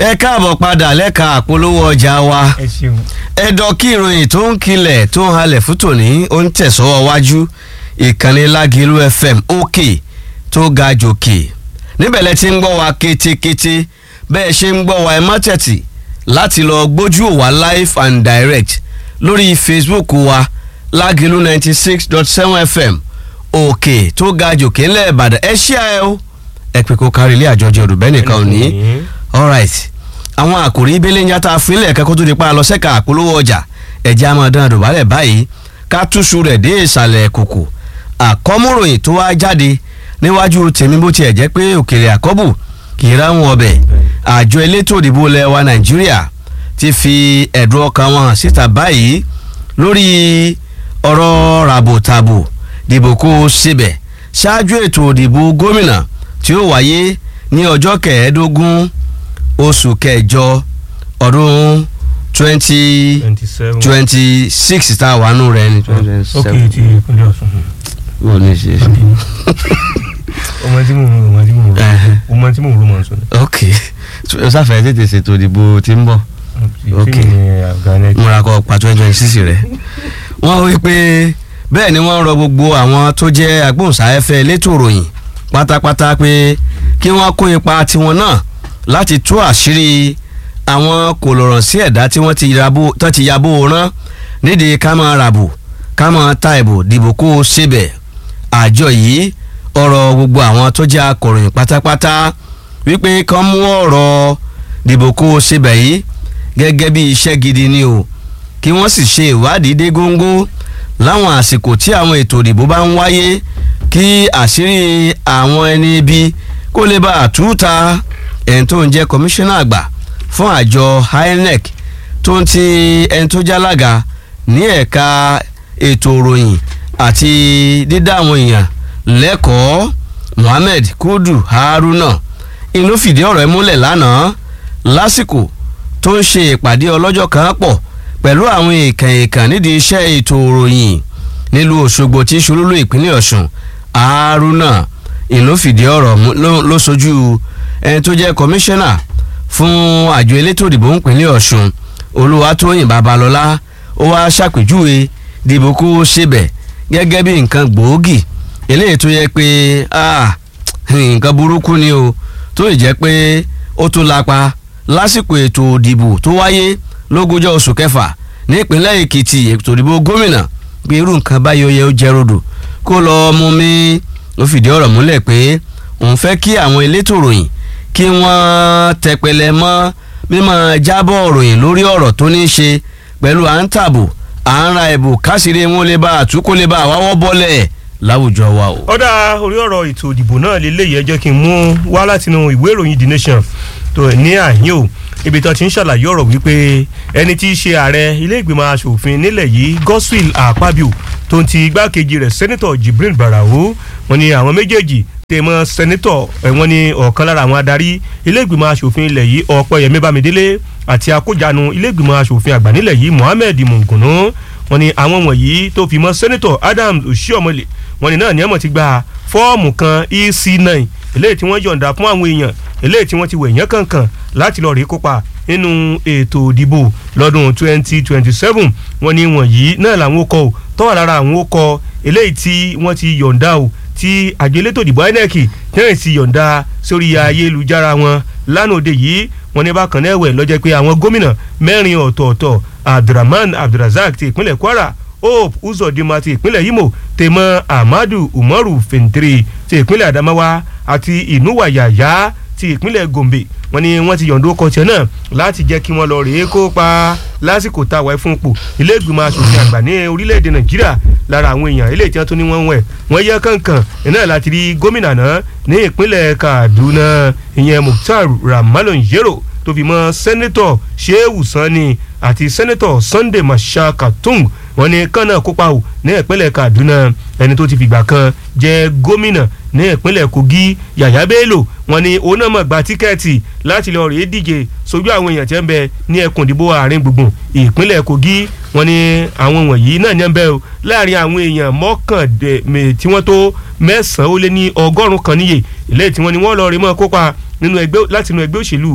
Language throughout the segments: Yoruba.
ẹ káàbọ̀ padà lẹ́ka àpolówó ọjà wa ẹ ṣeun. ẹ̀dọ̀ kí ìròyìn tó ń kilẹ̀ tó ń halẹ̀ fún tòní ó ń tẹ̀sọ́wọ́ wájú ìkànnì lágìlú fm òkè tó ga jòkè níbẹ̀ lẹ ti ń gbọ́ wa kétékété bẹ́ẹ̀ ṣe ń gbọ́ wa ẹ má tẹ̀tì láti lọ gbójú wa live and direct lórí facebook wa lágìlú ninety six dot seven fm òkè tó ga jòkè ńlẹ̀ ìbàdàn ẹ ṣí ẹ o ẹ pé kó kárí ilé àjọjọ òdùbẹ́ nìkan ò ní alright àwọn àkòrí ibélé ń yàtọ̀ àfilẹ̀ kẹ́kọ́ tó di pa lọ sẹ́ka àpolówó ọjà ẹ̀jẹ̀ àmọ́ dán àdùbálẹ̀ báyìí ká túṣu rẹ̀ dé ìsàlẹ̀ kòkò àkọ́múròyìn tó wá jáde níwájú tèmi bó tiẹ̀ jẹ́ pé òkèèrè àkọ́bù kì í ráwọn ọbẹ̀ àjọ elétò òdìbò ilẹ̀ wa nàìjíríà ti fi ẹ̀dùn ọkàn wọn hàn síta báyìí lórí ọ̀rọ̀ ràbòtàbò dìbò kó o síbẹ̀ ṣáájú ètò òdìbò gómìnà tí ó wáyé ní ọjọ́ kẹẹ̀ẹ́dógún oṣù kẹjọ ọdún twenty twenty seven. twenty six tá a wà nù rẹ ni. ok ti ìpínlẹ̀ ọ̀sùn. wọ́n ní ṣe. ọmọ tí mò ń rò ọmọ tí mò ń rò Ẹhẹ́. ọmọ tí mò ń rò mọ̀ nsọ. ok o sáfẹ́ tètè ṣètò ìdìbò tí ń bọ̀ Ok. tí mi ní àgbàlẹ̀. múra kọ pa twenty twenty six rẹ. wọ́n wí pé bẹ́ẹ̀ ni wọ́n rọ gbogbo àwọn tó jẹ́ agbóhùnsáfẹ́fẹ́ elétò ìròyìn pátápátá pé kí wọ́n kó ipa tiwọn náà láti tú àṣírí àwọn kòlòràn sí ẹ̀dá tí wọ́n ti yabò tán ti yabò rán nídìí ká máa ràbò ká máa ta ìbò dìbò kó o ṣebẹ̀ àjọ yìí ọ̀rọ̀ gbogbo àwọn tó jẹ́ akọ̀ròyìn pátápátá wípé kán mú ọ̀rọ̀ dìbò kó o ṣebẹ̀ yìí gẹ́gẹ́ bí iṣẹ́ gidi ni o kí wọ́n sì ṣe ìwádìí dé góńgó láwọn àsìkò tí àwọn ètò ìdìbò bá ń wáyé kí àṣírí àwọn ẹni ibi kó lè bá àtúntà ẹni tó ń jẹ́ kọmíṣánná àgbà fún àjọ INEC tó ń ti ẹni tó jálága ní ẹ̀ka ètò ìròyìn àti dídá àwọn èèyàn lẹ́kọ̀ọ́ Mohammed Kudu Haruna inú fìdí ọ̀rọ̀ ẹ̀ múlẹ̀ lánàá lásìkò tó ń ṣe ìpàdé ọlọ́jọ́ kan pọ̀ pẹ̀lú àwọn èèkàn èèkàn nídìí iṣẹ́ ètò ìròyìn nílùú Òṣogbo tí ṣolúlú ìpínlẹ̀ Ọ̀ṣun Haruna ìlú fìdí ọ̀rọ̀ mú- ló ló sojú ẹni tó jẹ́ kọmíṣánná fún àjọ elétò ìdìbò ìpínlẹ̀ Ọ̀ṣun Olúwatóyìn Babalọ́lá ó wá ṣàpèjúwe dìbò kó ṣebẹ̀ gẹ́gẹ́ bí nǹkan gbòógì eléyìí tó yẹ pé ah, nǹkan burúkú ni o tó ì jẹ́ pé ó tún lapa lásìkò ètò ìdìbò tó wáyé lógúnjọ́ oṣù kẹfà nípínlẹ̀ Èkìtì ètò ìdìbò gómìnà pé irú nǹkan báyọ̀ yẹ ó jẹ́ rodò kó lọ́ọ́ mú mi ó fìdí ọ̀rọ̀ múlẹ̀ pé òun fẹ́ kí àwọn elétò ròyìn kí wọ́n tẹpẹlẹ mọ́ mímọ́ jábọ̀ ròyìn lórí ọ̀rọ̀ tó ní í ṣe pẹ̀lú à ń tàbò à ń ra ẹ̀bù káṣírí wọn lè bá àtúkò lè bá àwáwọ́ bọ́lẹ̀ láwùjọ wa o. ọ̀dà orí ọ̀rọ̀ ètò ìdìbò náà lélẹ́yìí ẹ jẹ́ kí n mú wá látinú ìwé ìròyìn The Nation tó ní àyín o ibi tó ti ń ṣàlàyé ọ̀rọ̀ wípé ẹni tí í ṣe ààrẹ ilé ìgbìmọ̀ asòfin nílẹ̀ yìí Godswill Akpabio tó ń ti igbákejì rẹ̀ sẹ́nitọ̀ Jibrin Barau wọ́n ní àwọn méjèèjì tèmọ́ sẹ́nitọ̀ ẹ̀ wọ́n ní ọ̀kan lára àwọn adarí ilé ìgbìmọ̀ asòfin ilẹ̀ yìí Ọ̀pẹ́yẹmí Bámidélé àti akójanu ilé ìgbìmọ̀ asòfin àgbà nílẹ̀ yìí Mohammed Mungunu wọ́n ní àwọn wọ̀nyí tó fi mọ́ sẹ́nitọ̀ Adams Oshiomhole wọ́n ní náà ní ẹ̀mọ̀ ti gba fọ́ọ̀mù kan EC9 eléyìí tí wọ́n yọ̀ǹda fún àwọn èèyàn eléyìí tí wọ́n ti wẹ̀ yẹn kankan láti lọ́ọ́ rí kópa nínú ètò ìdìbò lọ́dún 2027 wọ́n ní wọ̀nyí náà làwọn ó kọ ò tọ́wọ́ lára àwọn ó kọ eléyìí tí wọ́n ti yọ̀ǹda ò tí àjọ elétò ìdìbò INEC náà ti yọ̀ǹda sórí ayélujára wọn lánàá òde yìí wọ́n ní bákan náà ẹ̀wẹ̀ lọ́jọ́ pé àwọn gómìnà mẹ́rin ọ̀tọ̀ọ̀tọ̀ Abdulrahman Abdulrazak ti ìpínlẹ̀ Kwara Hope Uzodinma ti ìpínlẹ̀ Imo tèmọ́ Ahmadu Umaru Fintiri ti ìpínlẹ̀ Adamawa àti Inuwa Yaya ti ìpínlẹ̀ Gombe wọ́n ní wọ́n ti yọ̀ǹda ọkọ̀ tiẹ̀ náà láti jẹ́ kí wọ́n lọ rèé kópa lásìkò tá a wáyé fún ipò ilé ìgbìmọ̀ asòfin àgbà ní orílẹ̀-èdè Nàìjíríà lára àwọn èèyàn ilé ìtàn tó ní wọ́n ń wẹ̀ wọ́n yẹ kankan iná láti rí gómìnà náà ní ìpínlẹ̀ Kaduna ìyẹn Mukhtar Ramalon Yero tó fi mọ́ sẹ́nẹ́tọ̀ Shehu Sani àti sẹ́nẹ́tọ̀ Sunday Masha Katung wọ́n ní kán náà kópa ò ní ìpínlẹ̀ Kaduna ẹni tó ti fìgbà kan jẹ́ gómìnà ní ìpínlẹ̀ Kogi Yàyà Bello wọ́n ní òun náà mọ̀ gba tíkẹ́ẹ̀tì láti lọ rèé díje sojú àwọn èèyàn tí ń bẹ ní ẹkùn ìdìbò àárín gbùngbùn ìpínlẹ̀ Kogi wọ́n ní àwọn wọ̀nyí náà ní ń bẹ o láàrin àwọn èèyàn mọ́kàndé tí wọ́n tó mẹ́sàn-án ó lé ní ọgọ́rùn-ún kan níye ilé tí wọ́n ní wọ́n lọ rí mọ́ kópa nínú ẹgbẹ́ láti inú ẹgbẹ́ òṣèlú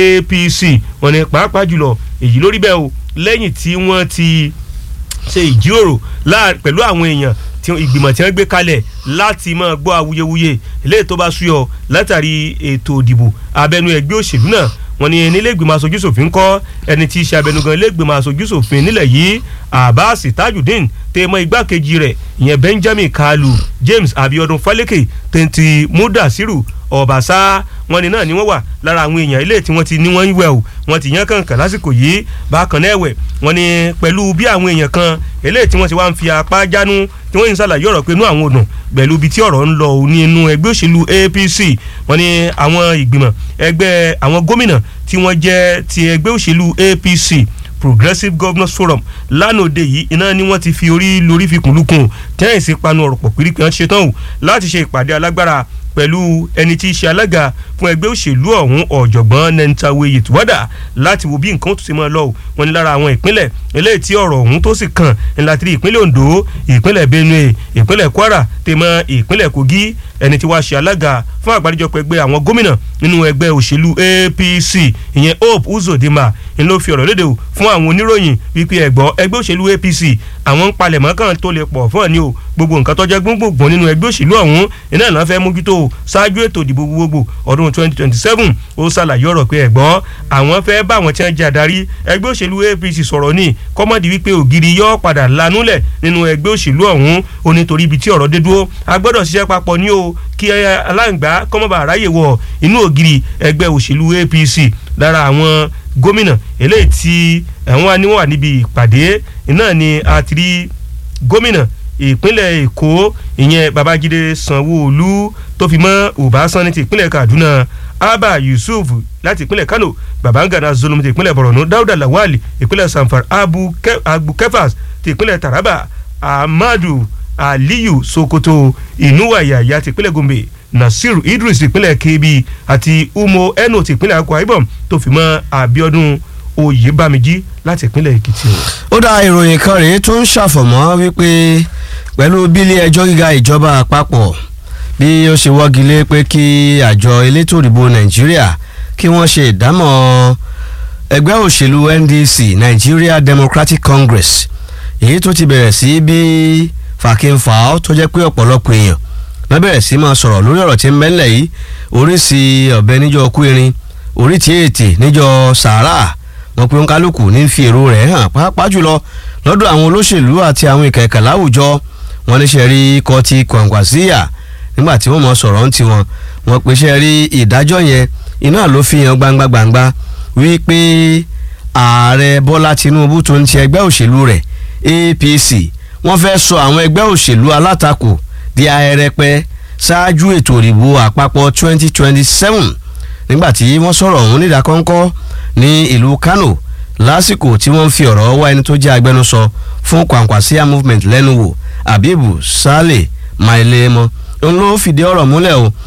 APC wọ́n ní pàápàá jùlọ èyí lórí bẹ́ẹ̀ o lẹ́yìn tí wọ́n ti ṣe ìjíròrò pẹ̀lú àwọn èèyàn tí ìgbìmọ̀ tí wọ́n gbé kalẹ̀ láti máa gbọ́ awuyewuye eléyìí tó bá súyọ látàrí ètò ìdìbò abẹ́nú ẹgbẹ́ òṣèlú náà wọ́n ní nílé ìgbìmọ̀ aṣojú ṣòfin kọ́ ẹni tí í ṣe abẹnugan ilé ìgbìmọ̀ aṣojú ṣòfin nílẹ̀ yìí Abbas Tajudeen tèmọ igbákejì rẹ̀ ìyẹn Benjamin Kalu James Abiodun Faleke tẹ̀ntì Mudasiru Ọ̀bàṣá wọn ni náà ni wọ́n wà lára àwọn èèyàn ilé tí wọ́n ti ní wọ́n ń wẹ̀ o wọ́n ti yán kàǹkàn lásìkò yìí bákan náà ẹ̀wẹ̀ wọ́n ní pẹ̀lú bí àwọn èèyàn kan eléyìí tí wọ́n ti wá ń fi apá jánu tí wọ́n ń ṣàlàyé ọ̀rọ̀ pé inú àwọn òdùn pẹ̀lú ibi tí ọ̀rọ̀ ń lọ ní inú ẹgbẹ́ òṣèlú APC wọ́n ní àwọn ìgbìmọ̀ ẹgbẹ́ àwọn gómìnà tí wọ́n jẹ́ ti ẹgbẹ́ òṣèlú APC Progressive Governors Forum lánàá òde yìí iná ni wọ́n ti fi orí lórí fi kùn lukùn tẹ́yìn sí panu ọ̀rọ̀ pọ̀ pírí pé wọ́n ṣetán o láti ṣe ìpàdé alágbára pẹ̀lú ẹni tí í ṣe alága fún ẹgbẹ́ òṣèlú ọ̀hún ọ̀jọ̀gbọ́n Nentawe Yetuwada láti wo bí nǹkan tó ti máa lọ wọn ní lára àwọn ìpínlẹ̀ eléyìí tí ọ̀rọ̀ ọ̀hún tó sì kàn ńlá tí ìpínlẹ̀ Ondo ìpínlẹ̀ Benue ìpínlẹ̀ Kwara tèmọ́ ìpínlẹ̀ Kogi ẹni tí wàá ṣe alága fún àgbáríjọpọ̀ ẹgbẹ́ àwọn gómìnà nínú ẹgbẹ́ òṣèlú APC ìyẹn Hope Uzodinma ń ló fi ọ̀rọ̀ léde o fún àwọn oníròyìn wípé ẹ̀gbọ́ ẹgbẹ́ òṣèlú APC àwọn ń palẹ̀mọ́ kan tó lè pọ̀ fún ọ̀ní o gbogbo nǹkan tó jẹ́ gbogbogbò nínú ẹgbẹ́ òṣèlú ọ̀hún iná ìlànà fẹ́ mójútó ṣáájú ètò ìdìbò gbogbogbò ọdún 2027 ó ṣàlàyé ọ̀rọ̀ pé ẹ̀gbọ́ àwọn fẹ́ bá àwọn tí wọ́n jẹ́ adarí ẹgbẹ́ òṣèlú APC sọ̀rọ̀ ní kọ́mọ́dì wípé ògiri yọ́ padà lanúlẹ̀ nínú ẹgbẹ́ òṣèlú ọ̀hún ó nítorí ibi tí ọ̀rọ̀ dé dúró a gbọ́dọ̀ ṣiṣẹ́ papọ̀ ní o kí aláǹgbá kọ́mọ́bà ráyè wọ inú ògiri ẹgbẹ́ òṣèlú APC lára àwọn gómìnà eléyìí tí àwọn aníwọ̀n wà níbi ìpàdé náà ni a ti rí gómìnà ìpínlẹ̀ èkó ìyẹn babájídé sanwó-olú tó fi mọ́ ọbásanni ti ìpínlẹ̀ kaduna abba yusuf láti ìpínlẹ̀ kano babangana zulum ti ìpínlẹ̀ borno dauda lawal ìpínlẹ̀ sanfar abu, Ke, abu kefas ti ìpínlẹ̀ taraba amadu aliyu sokoto inuwaya ti ìpínlẹ̀ gombe nasiru idris ìpínlẹ̀ kebbi àti umo eno ti ìpínlẹ̀ akwa ibom tó fi mọ́ abiodun oyèbámijí láti ìpínlẹ̀ èkìtì. ó dá ìròyìn kan rèé tó ń ṣàfọ̀mọ́ wípé pẹ̀lú bílé ẹjọ́ gíga ìjọba àpapọ̀ bí ó ṣe wọ́gi lé pé kí àjọ elétò ìdìbò nàìjíríà kí wọ́n ṣe ìdámọ̀ ẹgbẹ́ òṣèlú ndc nigeria democratic congress èyí tó ti bẹ̀rẹ̀ sí bí fàkínfà tó jẹ́ pé ọ̀pọ̀lọpọ̀ èèyàn wọ́n bẹ̀rẹ̀ sí máa sọ̀rọ̀ lórí ọ̀rọ̀ tí ń bẹ́ńlẹ̀ yìí oríṣi ọ̀bẹ níjọ́ kú irin orí tí ètè níjọ́ sàárà wọn pe nkálukú ní fi èrò rẹ̀ hàn pàápàá jùlọ lọ́dọ̀ àwọn olóṣèlú àti àwọn ìkẹ̀kẹ̀ láwùjọ wọn níṣẹ́ rí ikọ̀ ti Kwankwasíyà nígbà tí wọ́n mọ̀ sọ̀rọ̀ ń tiwọn wọn pèsè rí ìdájọ́ yẹn iná ló fi hàn gbangba gbangba wípé ààrẹ Bọ́lá Tinubu tó ń ti ẹgbẹ́ òṣèlú rẹ̀ APC wọ́n fẹ́ sọ àwọn ẹgbẹ́ òṣèlú alátakò di ahẹ́rẹ́pẹ́ ṣáájú ètò ìdìbò àpapọ̀ 2027 nígbà tí wọ́n sọ̀rọ̀ ọ̀hún nídàkọ́ńkọ́ ní ìlú Kano lásìkò tí wọ́n ń fi ọ̀rọ̀ wá ẹni tó jẹ́ agbẹnusọ fún Kwankwasíyà movement lẹ́nu wò Abibu Sale Mailemo ń ló fìdí ọ̀rọ̀ múlẹ̀ o